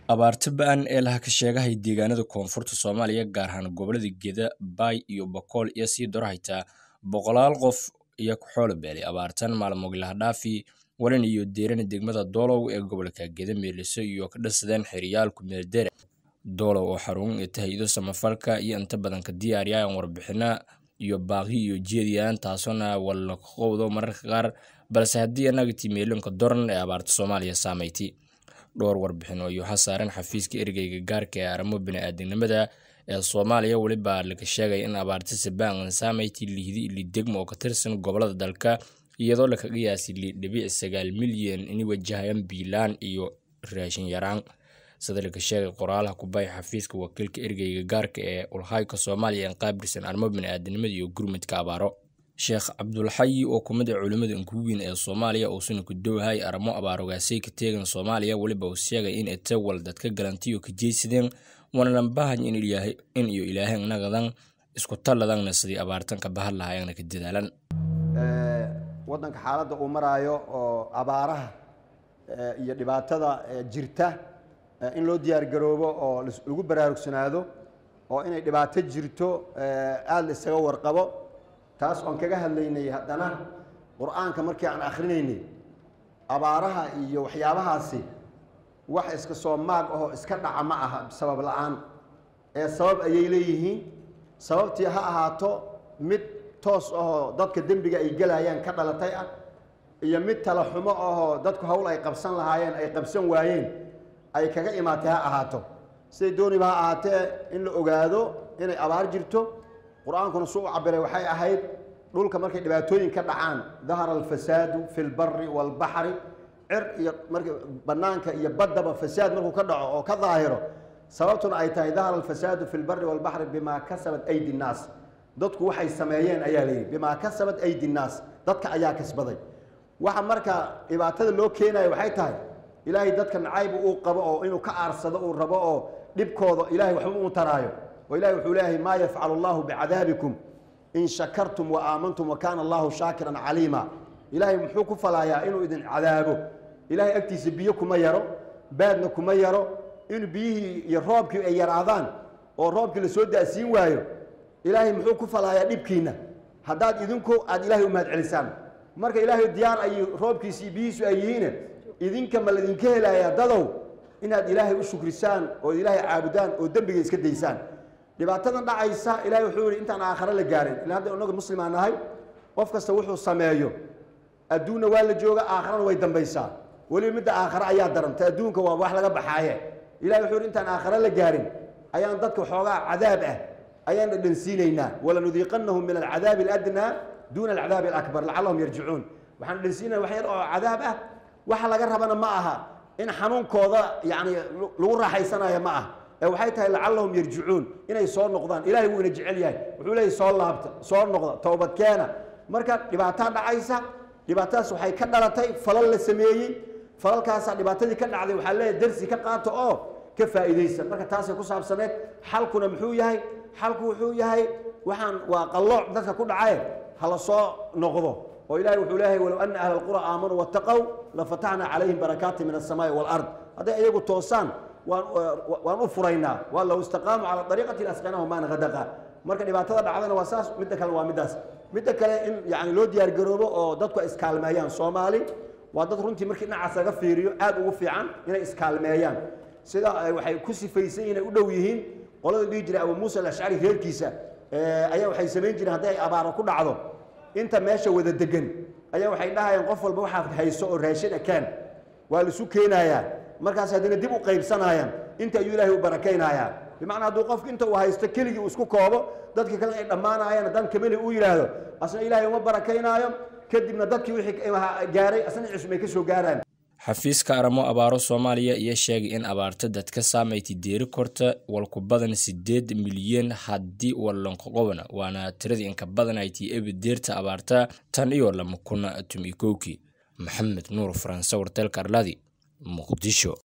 Abaarta ba'an ee la sheegay deegaanada koonfurta Soomaaliya gaar ahaan gobollada Gedo, Bay iyo Boqol iyo sii daro xitaa boqolaal qof iyo xoolo beelay abaartan maalmood la dhaafi waran iyo deeran degmada Doolow ee gobolka Gedo meeliso iyo ka dhasadeen xiriyaal ku meel dheer Doolow oo xarun ee tahay samafalka iyo inta badan ka diyaariyaan warbixina iyo baaqi iyo jeediyaan taasona wala qowdo mararka qaar balse haddii anaga timeelinka doran ee abaarta Soomaaliya saameeytay dhowr warbixin oo iyo xasaaran xafiiska ergeyga gaarka ee arrimo bini'aadanimada ee Soomaaliya waliba laga sheegay in abaarta sabaan saameeytay liidi ili degmo oo ka tirsan gobolada dalka iyadoo la kaga yaasay dhibic sagaal milyan in wajahayaan biilaan iyo raashin yaraan sida laga sheegay qoraalaha ku bay xafiiska wakiilka ergeyga gaarka ee ulhayka Soomaaliya ee qaabilsan arrimo bini'aadanimada iyo gurmadka abaaro sheekh cabdulxayi oo kumid ah culimada ugu weyn ee Soomaaliya oo suna ku dhowahay arrimo abaarogaasay ka teegan Soomaaliya waliba uu sheegay in ay wal dadka galantiyo ka jeesideen wana baahan in ilaahay in iyo ilaahay nagadan isku taladan sidii abaartan ka bahan lahaayeen ka dadaalan ee wadanka xaaladda uu maraayo oo abaaraha iyo dhibaatada jirta in loo diyaar garoobo oo lagu baraarugsanaado oo inay dhibaato jirto aada la isaga warqabo taas oon kaga hadlaynay haddana qur-aanka markii aan akhrinaynay abaaraha iyo waxyaabahaasi wax iska soo maag ahoo iska dhaca ma aha sabab la-aan ee sabab ayay leeyihiin sababtii ha ahaato mid toos ahoo dadka dembiga ay gelayaan ka dhalatay ah iyo mid tala xumo ahoo dadku hawl ay qabsan lahaayeen ay qabsan waayeen ay kaga imaatay ha ahaato siday dooniba ha ahaatee in la ogaado inay abaar jirto qur-aankuna su u cabiray waxay ahayd dhulka markay dhibaatooyin ka dhacaan dahara alfasaadu fi lbari waalbaxri cir iyo marka banaanka iyo baddaba fasaad markuu ka dhaco oo ka daahiro sababtuna ay tahay dahara alfasaadu fi lbari waalbaxri bimaa kasabat aydi nnaas dadku waxay sameeyeen ayaa layidhi bimaa kasabat aydi nnaas dadka ayaa kasbaday waxa marka dhibaatada loo keenayo waxay tahay ilaahay dadka nacayb uu qabo oo inuu ka aarsado uu rabo oo dhibkooda ilahay waxba uu taraayo oo ilahay wuxuu leeyahay maa yafcalu allahu bicadaabikum in shakartum wa aamantum wa kaana allahu shaakiran caliima ilaahay muxuu ku falaayaa inuu idin cadaabo ilahay agtiisa biyo kuma yaro baadna kuma yaro in biyihii iyo roobkii ay yaraadaan oo roobkii lasoo daasiin waayo ilaahay muxuu ku falaayaa dhibkiinna haddaad idinku aada ilahay u mahad celisaan marka ilaahay diyaar ay roobkiisi iyo biyihiisu ay yihiine idinka ma ladinka helayaa dadow inaad ilaahay u shukrisaan oo ilaahay caabudaan oo dembiga iska daysaan dhibaatadan dhacaysa ilahay wuxuu yihi intaan aakhare la gaarin ila hadda inaga muslimaa nahay qof kasta wuxuu sameeyo adduunna waa la jooga aakharana way dambaysaa weliba midda aakhare ayaa daranta adduunka waa wax laga baxaaye ilahay wuxuu yihi intaan aakhare la gaarin ayaan dadka waxoogaa cadaab ah ayaan dhadhansiinaynaa walanudiiqanahum min alcadaabi aladnaa duuna alcadaabi alakbar lacallahum yarjicuun waxaan dhadhansiinaya wax yar oo cadaab ah waxa laga rabana ma aha in xanuunkooda yani lagu raaxaysanayo ma ah ee waxay tahay lacallahum yarjicuun inay soo noqdaan ilahay wuu ina jecel yahay wuxuu leeyahy soo laabta soo noqda toobadkeena marka dhibaataa dhacaysa dhibaatadaas waxay ka dhalatay falal la sameeyey falalkaasaa dhibaatadii ka dhacday waxaa leeyahay darsi ka qaato oo ka faa'iidaysa marka taasay ku saabsaneed xalkuna muxuu yahay xalku wuxuu yahay waxaan waa qallooc dadka ku dhacaye hala soo noqdo oo ilahay wuxuu leeyahay walow ana ahla alqura aamanuu wattaqow lafataxna calayhim barakaati min alsamaai waalard hadday iyagu toosaan waan waan u furaynaa waa low istaqaamu cala ariiqati asqinahu maan hadaqa marka dhibaatada dhacdana waa saas midda kale waa middaas midda kale in yani loo diyaar garoobo oo dadku ay iskaalmeeyaan soomaali waa dad runtii markii dhinacaas laga fiiriyo aad ugu fiican inay iskaalmeeyaan sida waxay ku sifaysan yihin ay u dhow yihiin qolada dhihi jiray abu muusa alashcari reerkiisa ayaa waxay samayn jireen hadday ay abaaro ku dhacdo inta meesha wada degan ayaa waxay dhahayaan qof walba waxaad hayso oo raashin ekeen waa laisu keenayaa markaas haddana dib u qaybsanayaan inta ayuu ilaahay u barakaynayaa bimacnaa hadduu qofku inta uu haysto keligii uu isku koobo dadka kale ay dhammaanayaan haddaan kameli uu yidhaahdo asna ilaahay uma barakaynaayo kadibna dadkii wixii gaaray asna cusub ay ka soo gaaraan xafiiska arrimo abaaro Soomaaliya iyo sheegay in abaarta dadka saameeytay deeri korta walku badan sideed milyan haddii walanka qobna waana tiradii inka badan ay tii ebi deerta abaarta tan iyo lama kuna tumi kowki maxamed nuur faransa wartelka arladi muqdisho